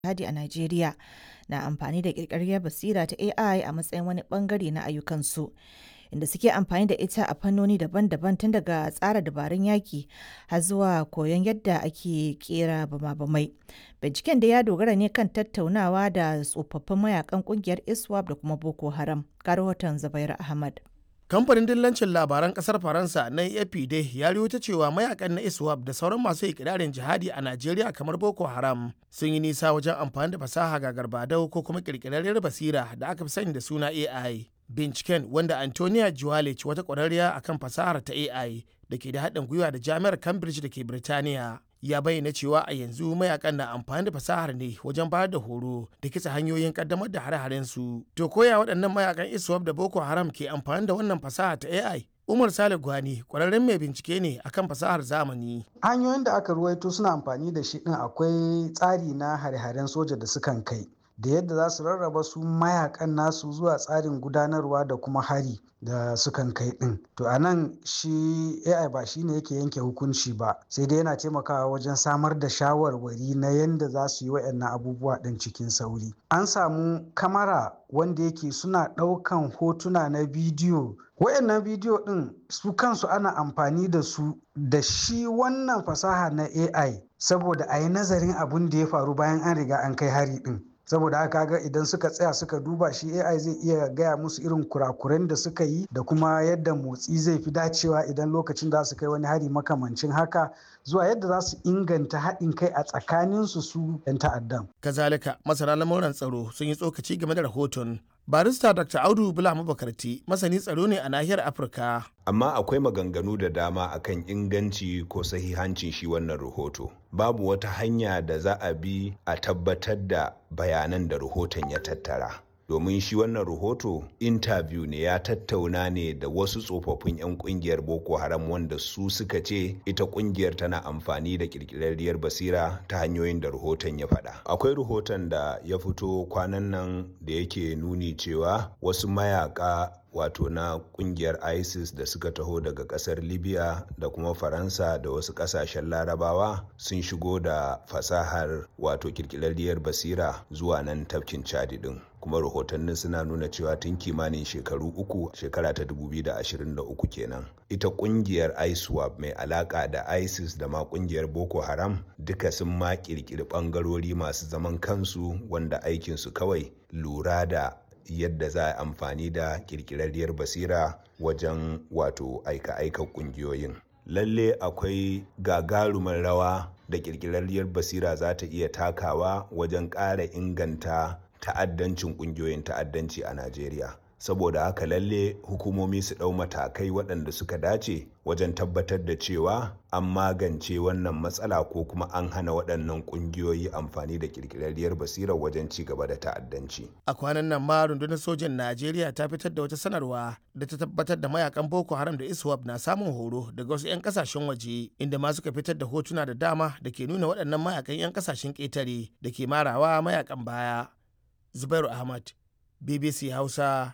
jihadi a Najeriya na amfani da ƙirƙirar basira ta AI a matsayin wani ɓangare na ayyukansu. Inda suke amfani da ita a fannoni daban-daban tun daga tsara dabarun yaki har zuwa koyon yadda ake kera bama-bamai. Binciken da ya dogara ne kan tattaunawa da tsofaffin mayakan kungiyar ISWAP da kuma Boko Haram. Ga rahoton Zubair Ahmad. kamfanin dillancin labaran kasar faransa na afp dai ya ta cewa mayakan na iswap da sauran masu ikirarin jihadi a najeriya kamar boko haram sun yi nisa wajen amfani da fasaha ga garbadau ko kuma kirkirarriyar basira da aka fi sani da suna ai binciken wanda antonia juwalic wata kwararriya akan fasahar ta ai da ke da haɗin gwiwa da jami'ar cambridge da ke birtaniya ya bayyana cewa a yanzu mayakan na amfani da fasahar ne wajen bayar da horo da kitsa hanyoyin kaddamar da hare-haren su to koya waɗannan mayakan iswap da boko haram ke amfani da wannan fasaha ta ai umar sale gwani kwararren mai bincike ne akan fasahar zamani hanyoyin da aka ruwaito suna amfani da shi din akwai tsari na hare-haren soja da sukan kai da yadda za su rarraba su mayakan nasu zuwa tsarin gudanarwa da kuma hari da sukan kai din to a nan shi ai ba shi ne yake yanke hukunci ba sai dai yana taimakawa wajen samar da shawarwari na yadda za su yi wa'annan abubuwa din cikin sauri an samu kamara wanda yake suna ɗaukan hotuna na bidiyo wayannan bidiyo din su kansu ana amfani da su da shi wannan fasaha na ai saboda a yi nazarin abin da ya faru bayan an riga an kai hari din saboda haka ga idan suka tsaya suka duba shi ai zai iya gaya musu irin kurakuren da suka yi da kuma yadda motsi zai fi dacewa idan lokacin da su kai wani hari makamancin haka zuwa yadda za su inganta haɗin kai a tsakaninsu su 'yan ta'addan. kazalika masana lamuran tsaro sun yi tsokaci game da rahoton barista dr audu bula mabakarti masani tsaro ne a nahiyar afirka amma akwai maganganu da dama akan inganci ko sahihancin shi wannan rahoto babu wata hanya da za a bi a tabbatar da bayanan da rahoton ya tattara domin shi wannan rahoto interview ne ya tattauna ne da wasu tsofaffin 'yan kungiyar boko haram wanda su suka ce ita kungiyar tana amfani da kirkirarriyar basira ta hanyoyin da rahoton ya faɗa akwai rahoton da ya fito kwanan nan da yake nuni cewa wasu mayaka wato na kungiyar isis da suka taho daga kasar libya da kuma faransa da wasu kasashen larabawa sun shigo da fasahar wato kirkirarriyar basira zuwa nan tafkin chadi din kuma rahotannin suna nuna cewa tun kimanin shekaru uku shekara ta 2023 kenan ita kungiyar iswap mai alaka da isis da ma kungiyar boko haram duka sun ma kirkiri bangarori masu zaman kansu wanda aikinsu kawai lura da yadda za a amfani da kirkirarriyar basira wajen wato aika-aika kungiyoyin lalle akwai gagarumar rawa da kirkirarriyar basira za ta iya takawa wajen ƙara inganta ta'addancin kungiyoyin ta'addanci a najeriya saboda haka lalle hukumomi su ɗau matakai waɗanda suka dace wajen tabbatar da cewa an magance wannan matsala ko kuma an hana waɗannan ƙungiyoyi amfani da ƙirƙirarriyar basirar wajen ci gaba da ta'addanci. a kwanan nan ma rundunar sojan najeriya ta fitar da wata sanarwa da ta tabbatar da mayakan boko haram da iswap na samun horo daga wasu 'yan kasashen waje inda ma suka fitar da hotuna da dama da ke nuna waɗannan mayakan 'yan kasashen ƙetare da ke marawa mayakan baya zubairu ahmad bbc hausa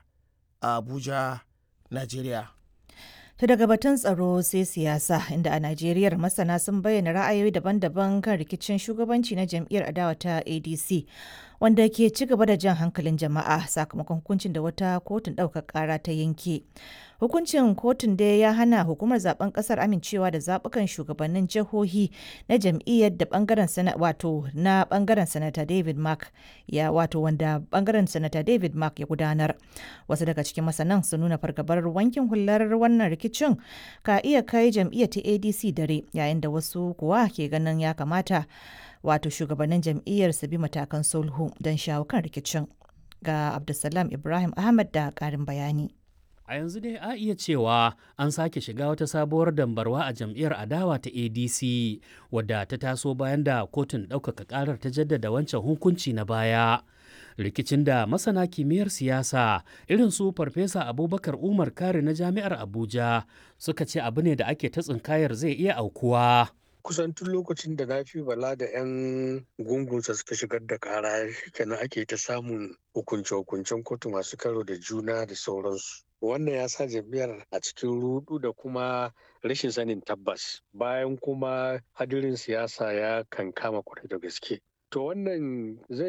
Abuja, Najeriya. Ta daga batun tsaro sai siyasa inda a Najeriya masana sun bayyana ra'ayoyi daban-daban kan rikicin shugabanci na jam'iyyar adawa ta ADC wanda ke ci gaba da jan hankalin jama'a sakamakon hukuncin da wata kotun ɗaukar ƙara ta yanke. Hukuncin kotun dai ya hana hukumar zaben ƙasar amincewa da zaɓukan shugabannin jihohi na jam'iyyar da bangaren sana wato na bangaren sanata David Mark ya wato wanda bangaren sanata David Mark ya gudanar. Wasu daga cikin masanan sun nuna fargabar wankin hular wannan rikicin ka iya kai jam'iyyar ta ADC dare yayin da wasu kuwa ke ganin ya kamata wato shugabannin jam'iyyar su bi matakan sulhu don shawo kan rikicin ga abdulsalam ibrahim ahmad da karin bayani a yanzu dai a iya cewa an sake shiga wata sabuwar dambarwa a jam'iyyar adawa ta adc wadda ta taso bayan da kotun ɗaukaka ƙarar ta jaddada wancan hukunci na baya rikicin da masana kimiyyar siyasa irin su farfesa abubakar umar kare na jami'ar abuja suka ce abu ne da ake ta tsinkayar zai iya aukuwa kusan tun lokacin da na fi bala da 'yan gungunsa suka shigar da kara kenan ake ta samun hukunce-hukuncen kotu masu karo da juna da sauransu wannan ya sa jam'iyyar a cikin rudu da kuma rashin sanin tabbas bayan kuma hadirin siyasa ya kankama kwarai da gaske to wannan zai